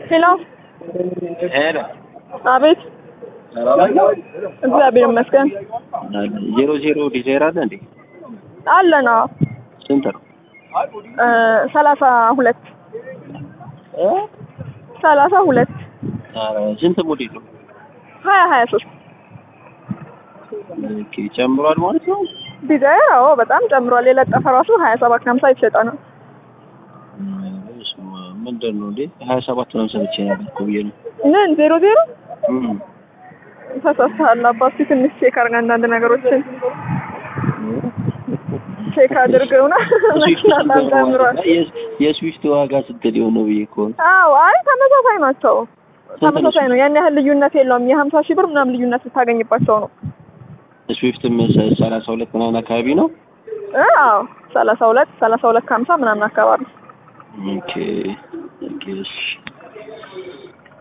ሄሎ ሄሎ አቤት ሰላም ነው? እግዚአብሔር ይመስገን ዜሮ ዜሮ ዲዛይር አለ እንዴ? አለን አዎ ስንት ነው? እ ሰላሳ ሁለት ሰላሳ ሁለት ኧረ ስንት ሞዴል ነው? ሀያ ሀያ ሶስት ኦኬ ጨምሯል ማለት ነው? ዲዛይር አዎ በጣም ጨምሯል የለጠፈ ራሱ ሀያ ሰባት ከሀምሳ የተሸጠ ነው በስመ አብ፣ ምንድን ነው እንዴ? ሀያ ሰባት ምናምን ሰምቼ ነበር እኮ ብዬ ነው። ምን ዜሮ ዜሮ እም። ተሳስተሃል አባቱ ትንሽ ቼክ አድርግ አንዳንድ ነገሮችን ቼክ አድርገውና መኪና በጣም ጨምሯል የስ- የስዊፍት ዋጋ ስንት ሊሆን ነው ብዬ እኮ ነው። አዎ አይ ተመሳሳይ ናቸው ስንት ነው ተመሳሳይ ነው ያን ያህል ልዩነት የለውም የሀምሳ ሺህ ብር ምናምን ልዩነት ልታገኝባቸው ነው ስዊፍትም ሰ- ሰላሳ ሁለት ምናምን አካባቢ ነው። አዎ ሰላሳ ሁለት ሰላሳ ሁለት ከሀምሳ ምናምን አካባቢ ኦኬ ኦኬ እሺ